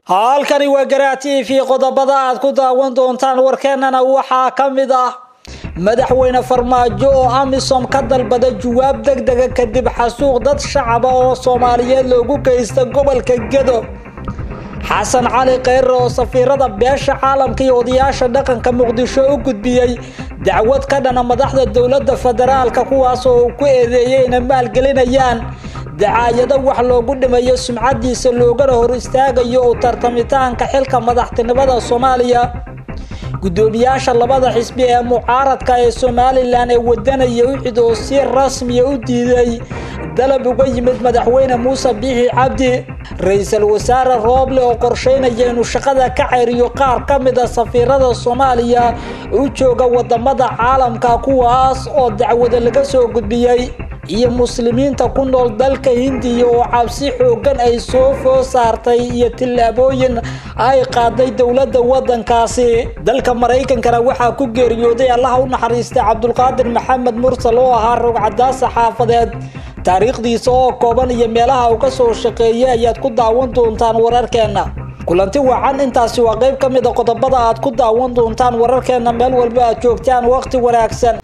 halkani waa garaa t v qodobada aad ku daawan doontaan warkeenana waxaa ka mid ah madaxweyne farmaajo oo amisom ka dalbada jawaab degdega kadib xasuuq dad shacaba oo soomaaliyeed loogu geysta gobolka gedo xasan cali kheyre oo safiirada beesha caalamka iyo odayaasha dhaqanka muqdisho u gudbiyey dacwad ka dhana madaxda dowladda federaalka kuwaas oo uu ku eedeeyey inay maalgelinayaan dacaayado wax loogu dhimayo sumcadiisa loogana hor istaagayo uu tartamitaanka xilka madaxtinimada soomaaliya gudoomiyaasha labada xisbi ee mucaaradka ee somalilan ee wadanaya ucid oo si rasmiya u diiday dalab uga yimid madaxweyne muuse biixi cabdi ra-iisul wasaare rooble oo qorsheynaya inuu shaqada ka ceyriyo qaar ka mid a safiirada soomaaliya u jooga wadamada caalamka kuwaas oo dacwada laga soo gudbiyey iyo muslimiinta ku nool dalka hindiya oo cabsi xoogan ay soo foo saartay iyo tillaabooyin ay qaaday dowladda wadankaasi dalka maraykankana waxaa ku geeriyooday allaha u naxariistay cabdulqaadir maxamed mursal oo ahaa rogcadaasa xaafadeed taariikhdiisa oo kooban iyo meelaha uu ka soo shaqeeyay ayaad ku daawan doontaan wararkeenna kulanti wacan intaasi waa qayb ka mid a qodobada aad ku daawan doontaan wararkeenna meel walba aad joogtaan waqti wanaagsan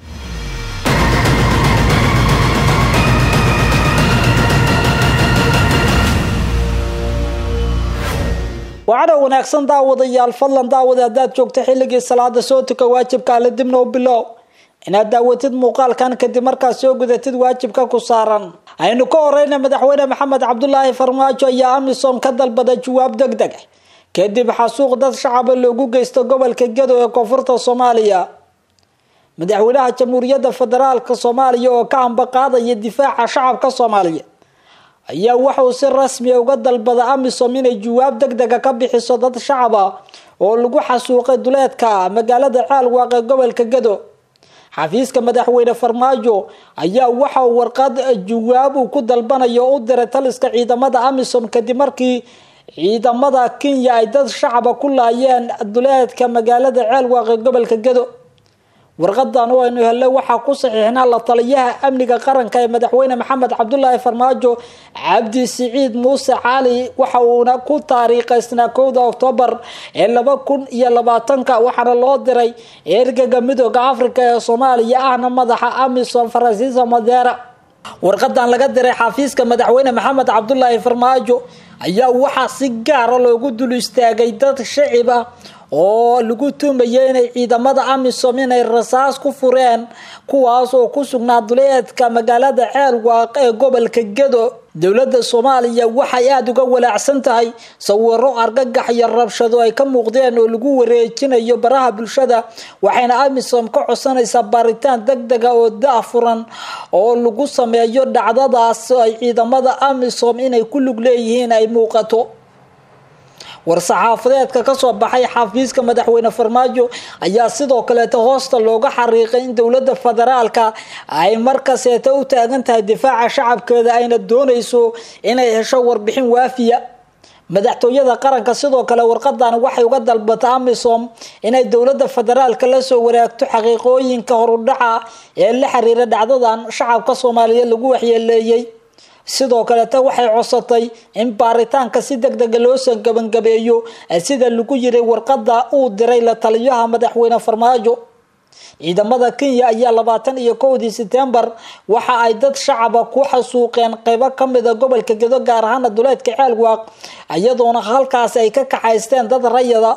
wacana wanaagsan daawadayaal fadlan daawada haddaad joogto xilligii salaada soo tuka waajibka alle dibna u bilow inaad daawatid muuqaalkan kadib markaad soo gudatid waajibka ku saaran aynu ka horeyna madaxweyne maxamed cabdulaahi farmaajo ayaa amisom ka dalbada jawaab deg deg kadib xasuuq dad shacaba loogu geysto gobolka gedo ee koonfurta soomaaliya madaxweynaha jamhuuriyadda federaalka soomaaliya oo ka ambaqaadaya difaaca shacabka soomaaliya ayaa waxauu si rasmiya uga dalbada amisom inay jawaab deg dega ka bixiso dad shacaba oo lagu xasuuqay duleedka magaalada caalwaaq ee gobolka gedo xafiiska madaxweyne farmaajo ayaa waxa uu warqad jawaab uu ku dalbanayo u diray taliska ciidamada amisom kadib markii ciidamada kenya ay dad shacaba ku laayeen duleedka magaalada caalwaaq ee gobolka gedo warqadan oo aynu helle waxaa ku saxiixnaa la taliyaha amniga qaranka ee madaxweyne maxamed cabdulaahi farmaajo cabdi siciid muuse cali waxa uuna ku taariikhaysnaa kowda oktoobar ee laba kun iyo labaatanka waxaana loo diray ergaga midooda africa ee soomaaliya ahna madaxa amisom faransiisa madera warqadan laga diray xafiiska madaxweyne maxamed cabdulaahi farmaajo ayaa waxaa si gaara loogu dul istaagay dad shacib ah oo lagu tuumaya inay ciidamada amisom inay rasaas ku fureen kuwaas oo ku sugnaa duleedka magaalada ceelwaaq ee gobolka gedo dowladda soomaaliya waxay aada uga walaacsan tahay sawiro argagax iyo rabshado ay ka muuqdeen oo lagu wareejinayo baraha bulshada waxayna amisom ka codsanaysaa baaritaan deg dega oo da-furan oo lagu sameeyo dhacdadaas ay ciidamada amisom inay ku lug leeyihiin ay muuqato war-saxaafadeedka kasoo baxay xafiiska madaxweyne farmaajo ayaa sidoo kaleeta hoosta looga xariiqay in dowladda federaalka ay markaseeta u taagan tahay difaaca shacabkeeda ayna doonayso inay hesho warbixin waafiya madaxtooyada qaranka sidoo kale warqadan waxay uga dalbata amisom inay dowladda federaalka lasoo waraagto xaqiiqooyinka horudhaca ee la xiriira dhacdadan shacabka soomaaliyeed lagu waxyeeleeyey sidoo kaleeta waxay codsatay in baaritaanka si deg dega loosoo gabangabeeyo sida lagu yiray warqada uu diray la taliyaha madaxweyne farmaajo ciidamada kenya ayaa labaatan iyo kowdii setembar waxa ay dad shacaba ku xasuuqeen qeybo kamida gobolka gedo gaar ahaana duleedka ceelwaaq iyadoona halkaasi ay ka kaxaysteen dad rayada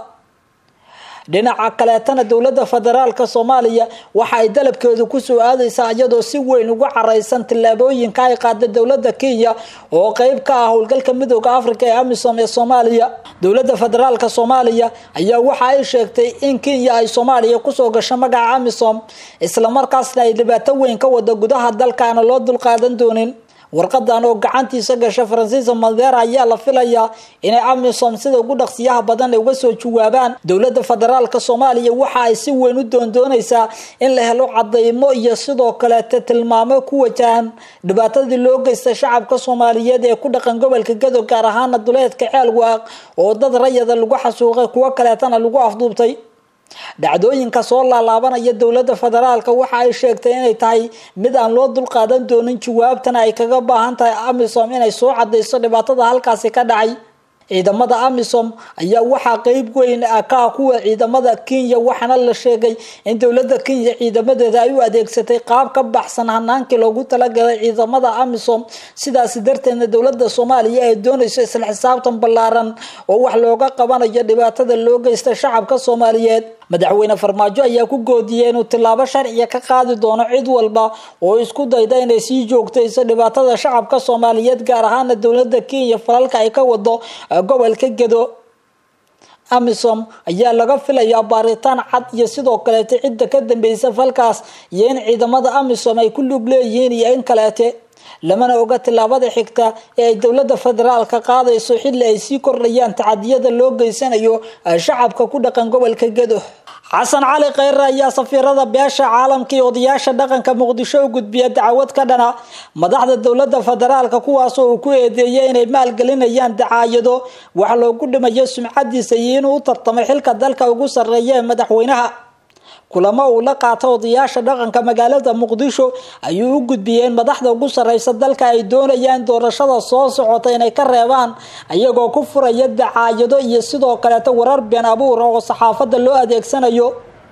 dhinaca kaleetana dowladda federaalka soomaaliya waxa ay dalabkeedu kusoo aadaysaa iyadoo si weyn ugu careysan tillaabooyinka ay qaada dowladda kenya oo qeyb ka ah howlgalka midooda africa ee amisom ee soomaaliya dowladda federaalka soomaaliya ayaa waxa ay sheegtay in kenya ay soomaaliya kusoo gasho magaca amisom islamarkaasna ay dhibaato weyn ka wada gudaha dalkaana loo dulqaadan doonin warqadan oo gacantiisa gasha faransiisa madera ayaa la filayaa inay amisom sida ugu dhaqsiyaha badan ay uga soo jawaabaan dowladda federaalka soomaaliya waxa ay si weyn u doondoonaysaa in la helo cadeymo iyo sidoo kaleete tilmaamo ku wajahan dhibaatadii loo geystay shacabka soomaaliyeed ee ku dhaqan gobolka gadow gaar ahaana duleedka ceelwaaq oo dad rayada lagu xasuuqay kuwo kaleetana lagu afduubtay dhacdooyinka soo laalaabanaya dowladda federaalka waxa ay sheegtay inay tahay mid aan loo dulqaadan doonin jawaabtana ay kaga baahan tahay amisom inay soo cadayso dhibaatada halkaasi ka dhacay ciidamada amisom ayaa waxaa qeyb weyn ka ah kuwa ciidamada kenya waxaana la sheegay in dowlada kenya ciidamadeeda ay u adeegsatay qaab ka baxsan hanaankii loogu talagalay ciidamada amisom sidaasi darteedna dowlada soomaaliya ay doonayso isla xisaabtan ballaaran oo wax looga qabanayo dhibaatada loo geysta shacabka soomaaliyeed madaxweyne farmaajo ayaa ku goodiyey inuu tilaabo sharciya ka qaadi doono cid walba oo isku dayda inay sii joogtayso dhibaatada shacabka soomaaliyeed gaar ahaana dowlada kenya falalka ay ka wado gobolka gedo amisom ayaa laga filayaa baaritaan cad iyo sidoo kaleete cidda ka dambeysa falkaas iyo in ciidamada amisom ay ku lug leeyihiin iyo in kaleete lamana oga tilaabada xigta ee ay dowlada federaalka qaadayso xilli ay sii kordhayaan tacadiyada loo geysanayo shacabka ku dhaqan gobolka gedo xasan cali kheyre ayaa safiirada beesha caalamka iyo odayaasha dhaqanka muqdisho u gudbiya dacwad ka dhana madaxda dowlada federaalka kuwaasoo uu ku eedeeyay inay maalgelinayaan dacaayado wax loogu dhimayo sumcadiisa iyo inuu u tartamay xilka dalka ugu sarreeya ee madaxweynaha kulamo uu la qaato odayaasha dhaqanka magaalada muqdisho ayuu u gudbiyey in madaxda ugu sarreysa dalka ay doonayaan doorashada soo socota inay ka reebaan ayagoo ku furaya dacaayado iyo sidoo kaleeta warar been abuura oo saxaafadda loo adeegsanayo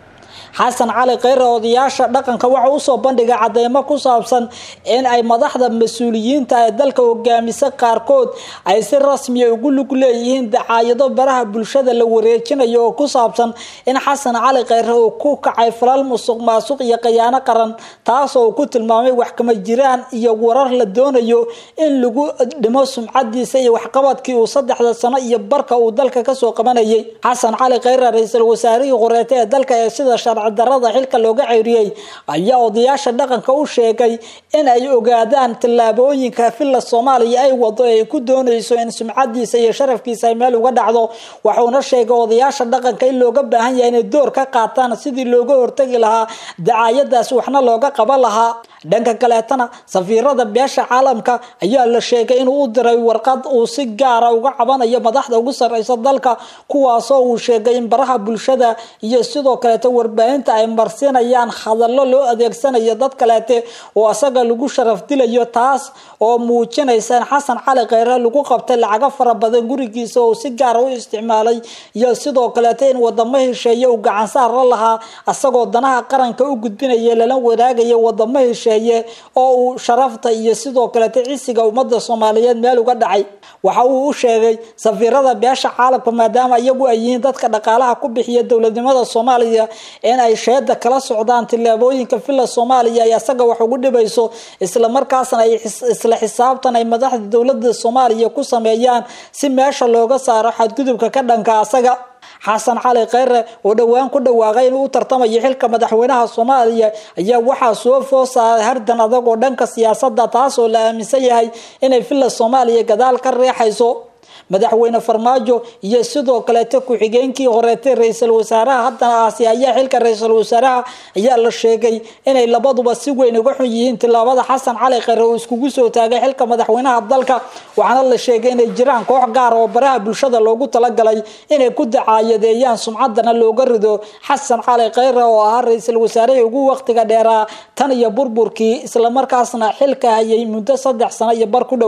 xasan cali kheyre odayaasha dhaqanka waxa usoo bandhigay cadeymo ku saabsan in ay madaxda mas-uuliyiinta ee dalka hogaamisa qaarkood ay si rasmiya ugu lug leeyihiin dacaayado baraha bulshada la wareejinayo oo ku saabsan in xasan cali kheyre uu ku kacay falal musuq maasuq iyo khayaano qaran taasoo uu ku tilmaamay wax kama jiraan iyo warar la doonayo in lagu dhimo sumcadiisa iyo waxqabadkii uu saddexda sano iyo barka uu dalka kasoo qabanayay xasan cali kheyre ra-iisul wasaarihii horeete ee dalka ee sida darada xilka looga ceyriyey ayaa odayaasha dhaqanka u sheegay in ay ogaadaan tallaabooyinka villa soomaaliya ay wado ee ay ku doonayso in sumcadiisa iyo sharafkiisa ay meel uga dhacdo waxuuna sheegay odayaasha dhaqanka in looga baahan yahay inay door ka qaataan sidii looga hortagi lahaa dacaayadaas waxna looga qaban lahaa dhanka kaleetana safiirada beesha caalamka ayaa la sheegay inuu u diray warqad uu si gaara uga cabanayo madaxda ugu sarreysa dalka kuwaasoo uu sheegay in baraha bulshada iyo sidoo kaleeta warbaahinta ay marsinayaan hadallo loo adeegsanayo dad kaleete oo asaga lagu sharaf dilayo taas oo muujinaysa in xasan cali kheyre lagu qabtay lacago fara badan gurigiisa oo si gaara u isticmaalay iyo sidoo kaleeta in wadamo hesheeye uu gacansaar la lahaa asagoo danaha qaranka u gudbinaya lala wadaagaya wadamo hesheeye oo uu sharafta iyo sidoo kaleeta cisiga ummada soomaaliyeed meel uga dhacay waxa uu u sheegay safiirada beesha caalamka maadaama iyagu ay yihiin dadka dhaqaalaha ku bixiya dowladnimada soomaaliya in ay sheeda kala socdaan tillaabooyinka villa soomaaliya ay asaga wax ugu dhibayso islamarkaasna ay isla xisaabtan ay madaxda dowlada soomaaliya ku sameeyaan si meesha looga saaro xadgudubka ka dhanka asaga xasan cali kheyre oo dhowaan ku dhawaaqay inuu u tartamayo xilka madaxweynaha soomaaliya ayaa waxaa soo foo saaray hardan adag oo dhanka siyaasada taasoo la aaminsan yahay inay villa soomaaliya gadaal ka reexayso madaxweyne farmaajo iyo sidoo kaleeta ku-xigeenkii horeetay ra-iisul wasaaraha haddana aasi ayaa xilka ra-iisul wasaaraha ayaa la sheegay inay labaduba si weyn uga xun yihiin tilaabada xasan cali kheyre oo iskugu soo taagay xilka madaxweynaha dalka waxaana la sheegay inay jiraan koox gaar oo baraha bulshada loogu talagalay inay ku dacaayadeeyaan sumcadana looga rido xasan cali kheyre oo ahaa ra-iisul wasaarihii ugu waqtiga dheeraa tan iyo burburkii islamarkaasna xilka hayay muddo saddex sano iyo bar ku dhow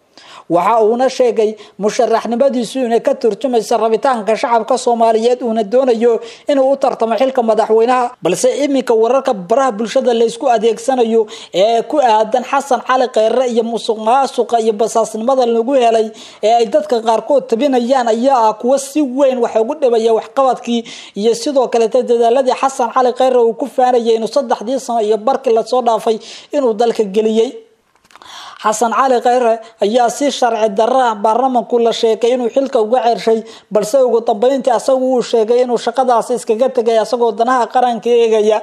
waxa uuna sheegay musharaxnimadiisu inay ka turjumayso rabitaanka shacabka soomaaliyeed uuna doonayo inuu u tartamo xilka madaxweynaha balse iminka wararka baraha bulshada laysku adeegsanayo ee ku aadan xasan cali kheyre iyo musuq maasuqa iyo basaasnimada lagu helay ee ay dadka qaarkood tabinayaan ayaa ah kuwa si weyn wax ugu dhibaya waxqabadkii iyo sidoo kaleeta dadaaladii xasan cali kheyre uu ku faanayay inuu saddexdii sano iyo barkii lasoo dhaafay inuu dalka geliyey xasan cali kheyre ayaa si sharci darra baarlamanku la sheegay inuu xilka uga cershay balse ugu dambeyntii asagu uu sheegay inuu shaqadaasi iskaga tegay asagoo danaha qaranka eegaya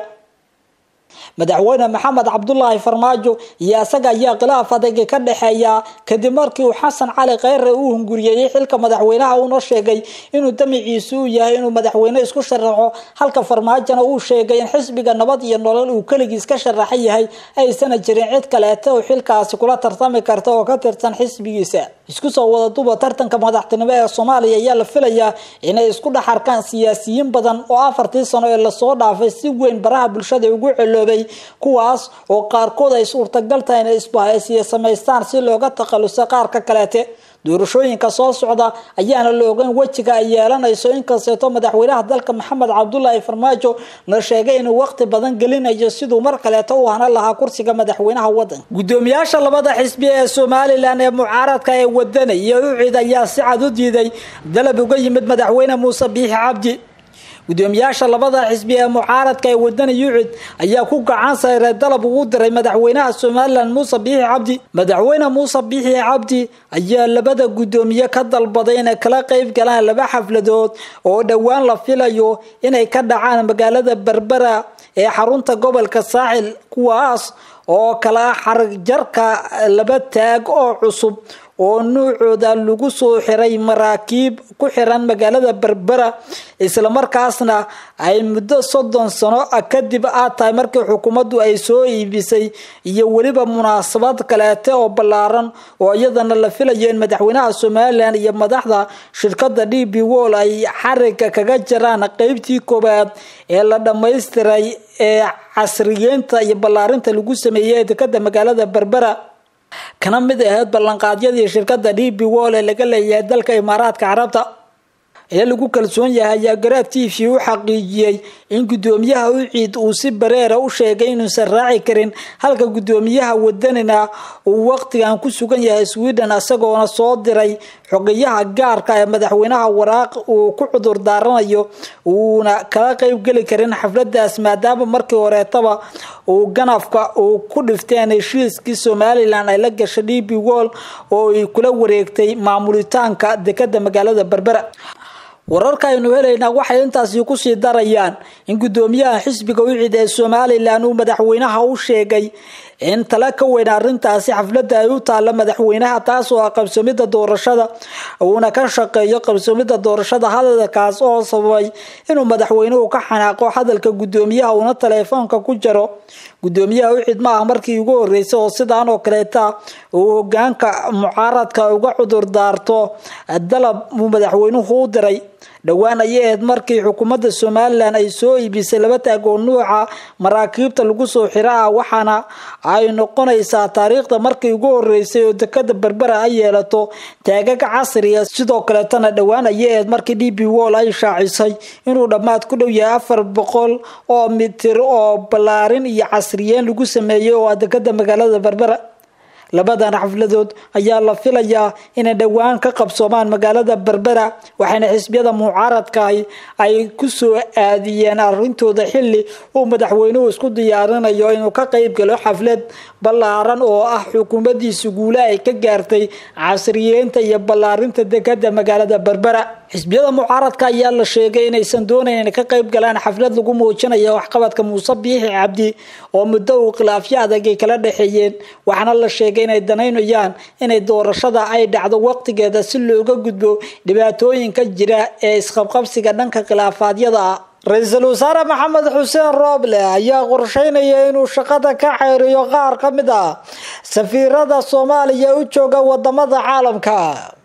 madaxweyne maxamed cabdulaahi farmaajo iyo isaga ayaa khilaaf adagi ka dhexeeya kadib markii uu xasan cali kheyre uu hunguriyeeyey xilka madaxweynaha uuna sheegay inuu damiciisu uu yahay inuu madaxweyne isku sharaxo halka farmaajona uu sheegay in xisbiga nabad iyo nolol uu keligiis ka sharaxan yahay aysana jirin cid kaleeta oo xilkaasi kula tartami karta oo ka tirsan xisbigiisa isku soo wada duba tartanka madaxtinimo ee soomaaliya ayaa la filayaa inay isku dhex arkaan siyaasiyiin badan oo afartii sano ee lasoo dhaafay si weyn baraha bulshada ugu celoobay kuwaas oo qaarkood ay suurtagal tahay inay isbahaysiya samaystaan si looga takhaluso qaarka kaleete doorashooyinka soo socda ayaana la ogeyn wejiga ay yeelanayso inkasteeto madaxweynaha dalka maxamed cabdulaahi farmaajo la sheegay inuu waqti badan gelinayo siduu mar kaleeto u hana lahaa kursiga madaxweynaha wadanka gudoomiyaasha labada xisbi ee somalilan ee mucaaradka ee wadana iyo ucid ayaa si cad u diiday dalab uga yimid madaxweyne muuse biixi cabdi gudoomiyaasha labada xisbi ee mucaaradka ee wadani yucid ayaa ku gacan sayray dalab ugu diray madaxweynaha somalilan muuse biixi cabdi madaxweyne muuse biixi cabdi ayaa labada gudoomiye ka dalbaday inay kala qeyb galaan laba xafladood oo dhowaan la filayo inay ka dhacaan magaalada berbera ee xarunta gobolka saaxil kuwaas oo kala xarigjarka laba taag oo cusub oo nuucooda lagu soo xiray maraakiib ku xiran magaalada berbera islamarkaasna ay muddo soddon sano kadib aad tahay markii xukuumaddu ay soo iibisay iyo weliba munaasabad kaleete oo ballaaran oo iyadana la filayo in madaxweynaha somalilan iyo madaxda shirkada d b wol ay xariga kaga jiraan qeybtii koowaad ee la dhammaystiray ee casriyeynta iyo ballaarinta lagu sameeyey ee dekada magaalada berbera kana mid ahayd ballanqaadyadii shirkada d b wol ee laga leeyahay dalka imaaraadka carabta ee lagu kalsoon yahay ayaa garaad t v u xaqiijiyey in gudoomiyaha uciid uu si bareera u sheegay inuusan raaci karin halka gudoomiyaha wadanina uu waqtigan ku sugan yahay sweden isagoona soo diray xogeyaha gaarka ee madaxweynaha waraaq uu ku cudur daaranayo uuna kala qeyb geli karin xafladaas maadaama markii horeetaba uu ganafka uu ku dhifteen heshiiskii somalilan ay la gashay d b wol oo ay kula wareegtay maamulitaanka dekada magaalada berbera wararka aynu helaynaa waxay intaasi kusii darayaan in gudoomiyaha xisbiga ucid ee somalilan uu madaxweynaha u sheegay in tala ka weyn arintaasi xafladda ay u taalla madaxweynaha taas oo ah qabsoomida doorashada uuna ka shaqeeyo qabsoomida doorashada hadalkaas oo sababay inuu madaxweynuhu ka xanaaqo hadalka gudoomiyaha uuna taleefoonka ku jaro gudoomiyaha ucid ma ah markii ugu horeysay oo sidaan oo kaleeta uu hogaanka mucaaradka uga cudur daarto dalab uu madaxweynuhu u diray dhowaan ayay ahayd markii xukuumadda somalilan ay soo iibisay laba taag oo nuuca maraakiibta lagu soo xira ah waxaana ay noqonaysaa taariikhda markii ugu horeysay oo dekada berbera ay yeelato taagaga casriga sidoo kaleetana dhowaan ayay ahayd markii d b wol ay shaacisay inuu dhammaad ku dhow yahay afar boqol oo mitir oo ballaarin iyo casriyeyn lagu sameeyey oo ah dekada magaalada berbera labadan xafladood ayaa la filayaa inay dhowaan ka qabsoomaan magaalada berbera waxaana xisbiyada mucaaradkaahi ay kusoo aadiyeen arintooda xili uu madaxweynuhu isku diyaarinayo inuu ka qeyb galo xaflad ballaaran oo ah xukuumadiisa guule ay ka gaartay casriyeynta iyo ballaarinta dekada magaalada berbera xisbiyada mucaaradka ayaa la sheegay inaysan doonayn inay ka qeyb galaan xaflad lagu muujinayo waxqabadka muuse biixi cabdi oo muddo uu khilaafyo adag ay kala dhexeeyeen waxaana la sheegay inay danaynayaan inay doorashada ay dhacdo waqtigeeda si looga gudbo dhibaatooyinka jira ee isqabqabsiga dhanka khilaafaadyada ah ra-iisul wasaare maxamed xuseen rooble ayaa qorsheynaya inuu shaqada ka xeeriyo qaar ka mid ah safiirada soomaaliya u jooga wadamada caalamka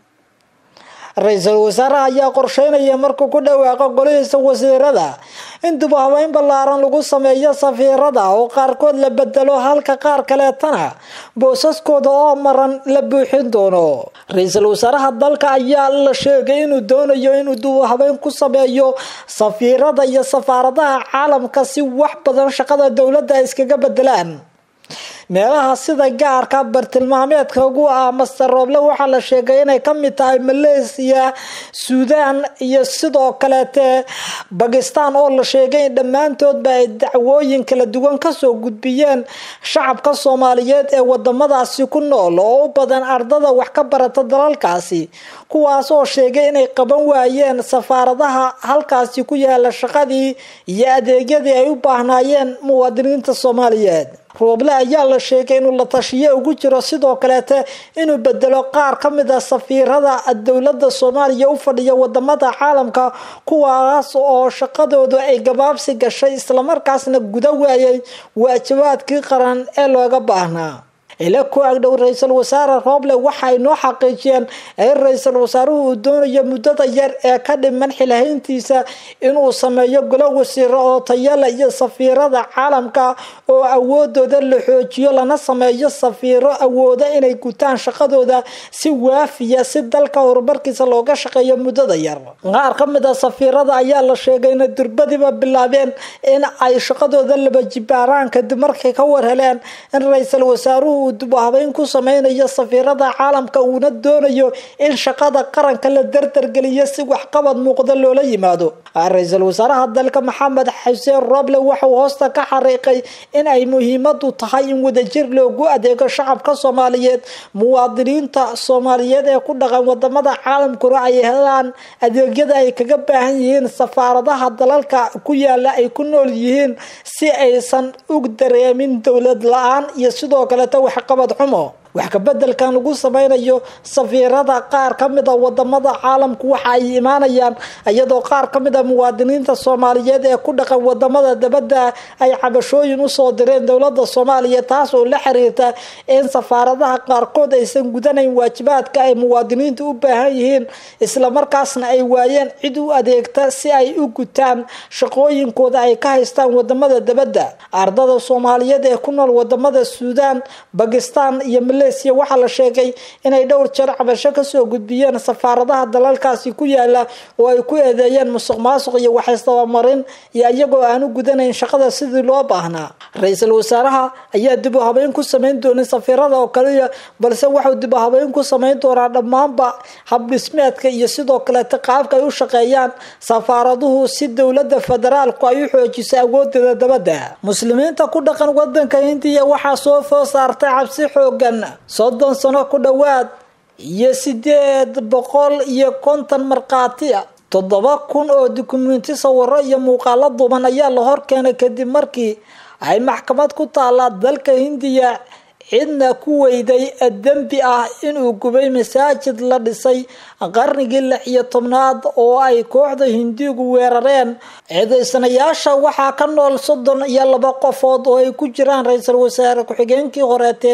ra-iisul wasaaraha ayaa qorsheynaya markuu ku dhawaaqo golihiisa wasiirada in dib u habeyn ballaaran lagu sameeyo safiirada oo qaarkood la bedelo halka qaar kaleetana boosaskooda oo maran la buuxin doono ra-iisul wasaaraha dalka ayaa la sheegay inuu doonayo inuu dib u habeyn ku sameeyo safiirada iyo safaaradaha caalamka si wax badan shaqada dowladda ay iskaga bedelaan meelaha sida gaarka bartilmaameedka ugu ah master rooble waxaa la sheegay inay kamid tahay malaysia suudan iyo sidoo kaleete bakistan oo la sheegay in dhammaantoodba ay dacwooyin kala duwan kasoo gudbiyeen shacabka soomaaliyeed ee wadamadaasi ku nool oo u badan ardada wax ka barata dalalkaasi kuwaas oo sheegay inay qaban waayeen safaaradaha halkaasi ku yaala shaqadii iyo adeegyadii ay u baahnaayeen muwaadiniinta soomaaliyeed rooble ayaa la sheegay inuu la tashiyo ugu jiro sidoo kaleete inuu bedelo qaar ka mid a safiirada dowlada soomaaliya u fadhiya wadamada caalamka kuwaas oo shaqadoodu ay gabaabsi gashay islamarkaasna guda waayay waajibaadkii qaran ee looga baahnaa ila ku agdhow ra-iisul wasaare rooble waxa ay noo xaqiijiyeen in ra-iisul wasaaruhu uu doonayo muddada yar ee ka dhiman xilhayntiisa inuu sameeyo golo wasiiro oo tayale iyo safiirada caalamka oo awoodooda la xoojiyo lana sameeyo safiiro awooda inay gutaan shaqadooda si waafiya si dalka horumarkiisa looga shaqeeyo muddada yar qaar ka mid a safiirada ayaa la sheegay ina durbadiba bilaabeen in ay shaqadooda laba jibaaraan kadib markay ka warheleen in ra-iisul wasaaruhu uu dubahabeyn ku sameynayo safiirada caalamka uuna doonayo in shaqada qaranka la dardargeliyo si waxqabad muuqda loola yimaado ra-iisul wasaaraha dalka maxamed xuseen roble waxauu hoosta ka xariiqay in ay muhiimadu tahay in wadajir loogu adeego shacabka soomaaliyeed muwaadiniinta soomaaliyeed ee ku dhaqan wadamada caalamkuna ay helaan adeegyada ay kaga baahan yihiin safaaradaha dalalka ku yaala ay ku nool yihiin si aysan u dareemin dowlad la-aan iyo sidoo kaleta waxqabad xumo wax kabedelkan lagu sameynayo safiirada qaar ka mid a wadamada caalamku waxa ay imaanayaan iyadoo qaar ka mid a muwaadiniinta soomaaliyeed ee ku dhaqan wadamada dabadda ay cabashooyin usoo direen dowlada soomaaliya taas oo la xiriirta in safaaradaha qaarkood aysan gudanayn waajibaadka ay muwaadiniinta u baahan yihiin islamarkaasna ay waayeen cid u adeegta si ay u gutaan shaqooyinkooda ay ka haystaan wadamada dabadda ardada soomaaliyeed ee ku nool wadamada suudaan bakistan iyo malaysia waxaa la sheegay inay dhowr jeer cabasho kasoo gudbiyeen safaaradaha dalalkaasi ku yaala oo ay ku eedeeyeen musuq maasuq iyo waxaysdabamarin iyo iyagoo aan u gudanayn shaqada sidii loo baahnaa ra-iisul wasaaraha ayaa dib u habeyn ku sameyn doonin safiirada oo kaliya balse waxuu dib u habeyn ku sameyn doonaa dhammaanba habdhismeedka iyo sidoo kaleeta qaabka ay u shaqeeyaan safaaraduhu si dowlada federaalku ay u xoojiso awoodeeda dabadda muslimiinta ku dhaqan wadanka hindiya waxaa soo foo saartay cabsi xoogan soddon sano ku dhowaad iyo sideed boqol iyo konton markhaati a toddoba kun oo dukumenti sawiro iyo muuqaalo duban ayaa la horkeenay kadib markii ay maxkamad ku taala dalka hindiya cidna ku weyday dembi ah inuu gubay masaajid la dhisay qarnigii lix iyo tobnaad oo ay kooxda hindigu weerareen ciidaysanayaasha waxaa ka nool soddon iyo laba qofood oo ay ku jiraan ra-iisul wasaare ku-xigeenkii horeete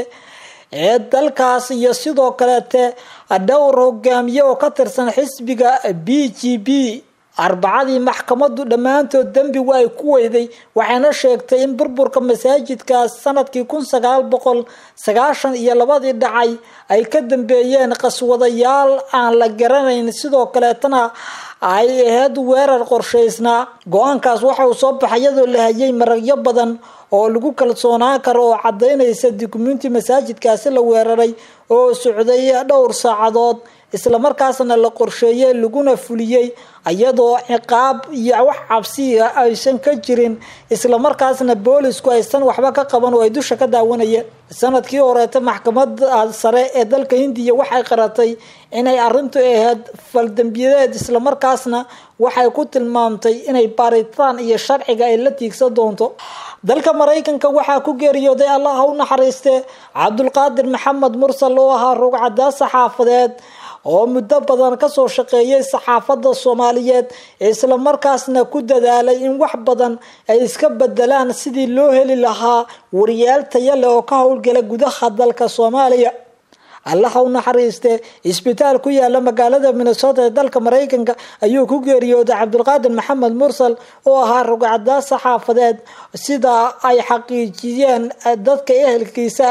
ee dalkaas iyo sidoo kaleete dhowr hogaamiye oo ka tirsan xisbiga b g b arbacadii maxkamadu dhammaantood dembigu ay ku weyday waxayna sheegtay in burburka masaajidkaas sanadkii kun sagaal boqol sagaashan iyo labadii dhacay ay ka dambeeyeen qaswadayaal aan la garanayn sidoo kaleetana ay ahayd weerar qorshaysnaa go-aankaas waxa uu soo baxay iyadoo la hayay maragyo badan oo lagu kalsoonaan karo oo cadaynaysa dukumenti masaajidkaasi la weeraray oo socday dhowr saacadood islamarkaasna la qorsheeyey laguna fuliyey iyadoo ciqaab iyo wax cabsiya aysan ka jirin islamarkaasna boolisku aysan waxba ka qaban oo ay dusha ka daawanayeen sanadkii horeeta maxkamada sare ee dalka hindiya waxay qaratay inay arintu ahayd faldambiyadeed islamarkaasna waxay ku tilmaamtay inay baaritaan iyo sharciga ay la tiigsan doonto dalka maraykanka waxaa ku geeriyooday allah ha u naxariiste cabdulqaadir maxamed mursal oo ahaa rugcadaa saxaafadeed oo muddo badan kasoo shaqeeyay saxaafadda soomaaliyeed islamarkaasna ku dadaalay in wax badan ay iska bedelaan sidii loo heli lahaa wariyaal taya leh oo ka howlgala gudaha dalka soomaaliya allaha u naxariiste isbitaal ku yaala magaalada minnesota ee dalka maraykanka ayuu ku geeriyooday cabdulqaadir maxamed mursal oo ahaa rugcadaa saxaafadeed sida ay xaqiijiyeen dadka ehelkiisa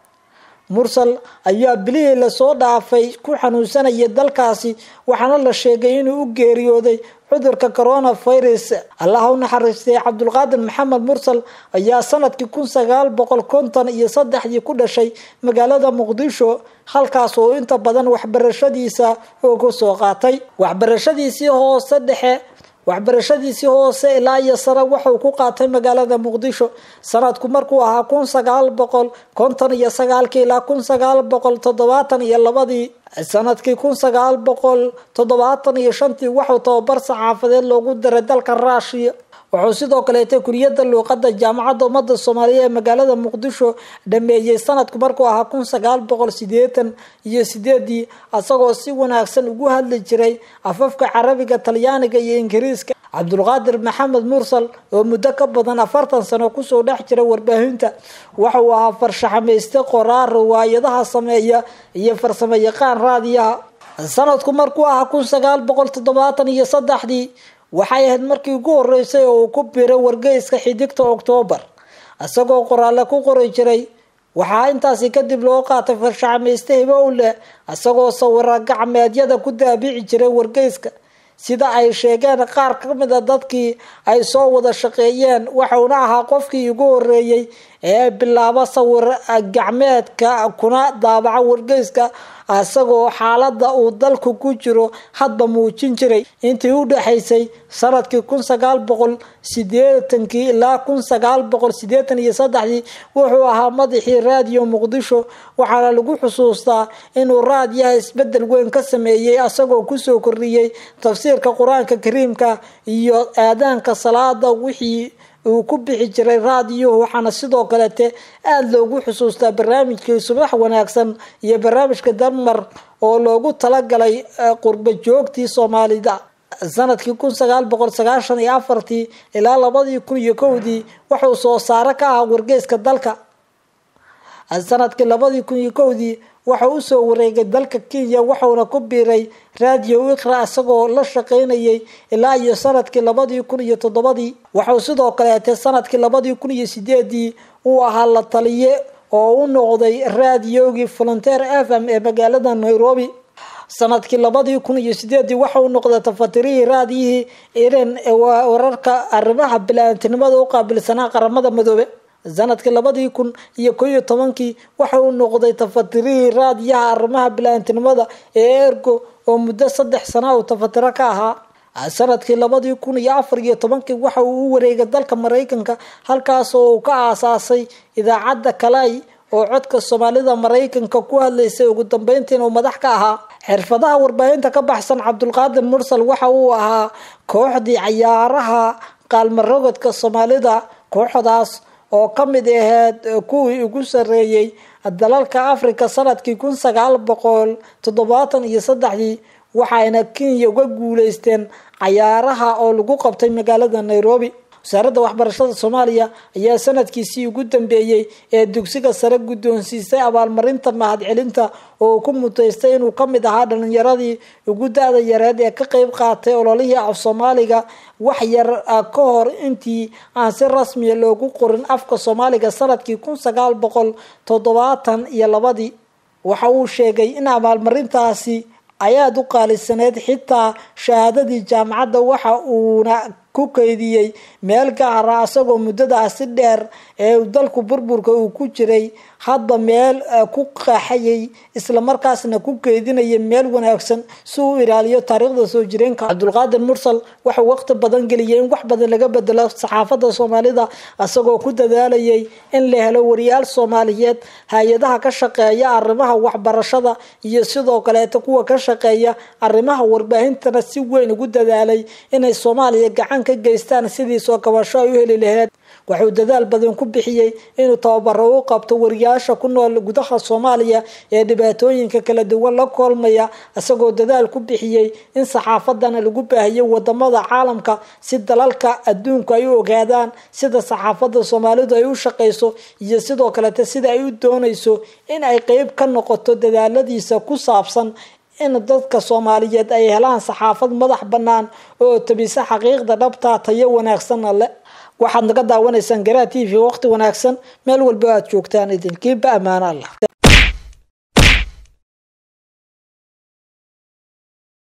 mursal ayaa bilihii lasoo dhaafay ku xanuunsanayay dalkaasi waxaana la sheegay inuu u geeriyooday cudurka coronavirus allaha u naxariistay cabdulqaadir maxamed mursal ayaa sanadkii kun sagaal boqol konton iyo saddexdii ku dhashay magaalada muqdisho halkaas oo inta badan waxbarashadiisa oo kusoo qaatay waxbarashadiisii hoose dhexe waxbarashadiisii hoose ilaa iyo sare waxuu ku qaatay magaalada muqdisho sanadku markuu ahaa kun sagaal boqol konton iyo sagaalkii ilaa kun sagaal boqol toddobaatan iyo labadii sanadkii kun sagaal boqol toddobaatan iyo shantii waxuu tababar saxaafadeed loogu diray dalka ruushiya wuxuu sidoo kaleeta kuliyada luuqada jaamacadda ummadda soomaaliya ee magaalada muqdisho dhameeyey sanadku markuu ahaa kun sagaal boqol sideetan iyo sideedii isagoo si wanaagsan ugu hadli jiray afafka carabiga talyaaniga iyo ingiriiska cabdulqaadir maxamed mursal oo muddo ka badan afartan sano kusoo dhex jira warbaahinta waxa uu ahaa farshaxamayste qoraar riwaayadaha sameeya iyo farsamo yaqaan raadiyaha sanadku markuu ahaa kun sagaal boqol toddobaatan iyo saddexdii waxay ahayd markii ugu horeysay oo uu ku biray wargeyska xidigta oktoobar isagoo qoraale ku qori jiray waxaa intaasi kadib loo qaatay farshaxamayste hibo u leh isagoo sawira gacmeedyada ku daabici jiray wargeyska sida ay sheegeen qaar ka mid a dadkii ay soo wada shaqeeyeen waxauna ahaa qofkii ugu horeeyey ee bilaabo sawir gacmeedka kuna daabaca wargeyska isagoo xaalada uu dalku ku jiro hadba muujin jiray intii u dhexaysay sanadkii kun sagaal boqol sideetankii ilaa kun sagaal boqol sideetan iyo saddexdii wuxuu ahaa madaxii raadiyo muqdisho waxaana lagu xusuustaa inuu raadiyaha isbedel weyn ka sameeyey isagoo kusoo kordhiyey tafsiirka qur-aanka kariimka iyo aadaanka salaada wixii uu ku bixi jiray raadiyuhu waxaana sidoo kalete aada loogu xusuustaa barnaamijkii subax wanaagsan iyo barnaamijka dalmar oo loogu talagalay qurba joogtii soomaalida sanadkii kun sagaal boqol sagaashan iyo afartii ilaa labadii kun iyo kowdii wuxuu soo saare ka ahaa wargeyska dalka sanadkii labadii kun iyo kowdii waxau usoo wareegay dalka kenya wuxuuna ku biiray radio ikra isagoo la shaqeynayay ilaa iyo sanadkii labadii kun iyo toddobadii waxau sidoo kaleete sanadkii labadii kun iyo sideedii uu ahaa la taliye oo u noqday raadiyogii volunteer f m ee magaalada nairobi sanadkii labadii kun iyo sideedii waxauu noqday tafatirihii raadiyihii iran ee wararka arrimaha bilaantinimada u qaabilsanaa qaramada madoobe sanadkii labadii kun iyo ko iyo tobankii waxa uu noqday tafatirihii raadiyaha arrimaha bilaantinimada ee ergo oo muddo saddex sana uu tafatiro ka ahaa sanadkii labadii kun iyo afar iyo tobankii waxa uu u wareegay dalka maraykanka halkaasoo uu ka aasaasay idaacadda kalay oo codka soomaalida maraykanka ku hadlaysay ugu dambeyntiina uu madax ka ahaa xirfadaha warbaahinta ka baxsan cabdulqaadir mursal waxa uu ahaa kooxdii cayaaraha qaalmarogodka soomaalida kooxdaas oo ka mid aheyd kuwii ugu sareeyey dalalka africa sanadkii kun sagaal boqol toddobaatan iyo saddexdii waxayna kenya uga guuleysteen cayaaraha oo lagu qabtay magaalada nairobi wasaaradda waxbarashada soomaaliya ayaa sanadkiisii ugu dambeeyey ee dugsiga sare guddoonsiisay abaalmarinta mahadcelinta oo ku muteystay inuu ka mid ahaa dhalinyaradii ugu da-da yareed ee ka qeyb qaatay ololihii af soomaaliga wax yar ka hor intii aan si rasmiya loogu qorin afka soomaaliga sanadkii kun sagaal boqol toddobaatan iyo labadii waxa uu sheegay in abaalmarintaasi ay aada u qaalisaneyd xitaa shahaadadii jaamacadda waxa uuna ku keydiyey meel gaara isagoo muddadaasi dheer ee dalku burburka uu ku jiray hadba meel ku qaaxayay islamarkaasna ku keydinaya meel wanaagsan si uu ilaaliyo taariikhda soo jireenka cabdulqaadir mursal waxau waqti badan geliyay in wax badan laga bedelo saxaafadda soomaalida isagoo ku dadaalayay in la helo wariyaal soomaaliyeed hay-adaha ka shaqeeya arrimaha waxbarashada iyo sidoo kaleeta kuwa ka shaqeeya arrimaha warbaahintana si weyn ugu dadaalay inay soomaaliya gacan ka geystaan sidii soo kabasho ay u heli laheyd wuxuu dadaal badan ku bixiyey inuu tababaro u qabto wariyaasha ku nool gudaha soomaaliya ee dhibaatooyinka kala duwan la koolmaya isagoo dadaal ku bixiyey in saxaafadana lagu baahiyo wadamada caalamka si dalalka adduunku ay u ogaadaan sida saxaafadda soomaalidu ay u shaqeyso iyo sidoo kalete sida ay u dooneyso in ay qeyb ka noqoto dadaaladiisa ku saabsan in dadka soomaaliyeed ay helaan saxaafad madax bannaan oo tabisa xaqiiqda dhabtaa tayo wanaagsanna leh waxaad naga daawanaysaan garaa t v waqti wanaagsan meel walba aad joogtaan idinkiiba ammaano allah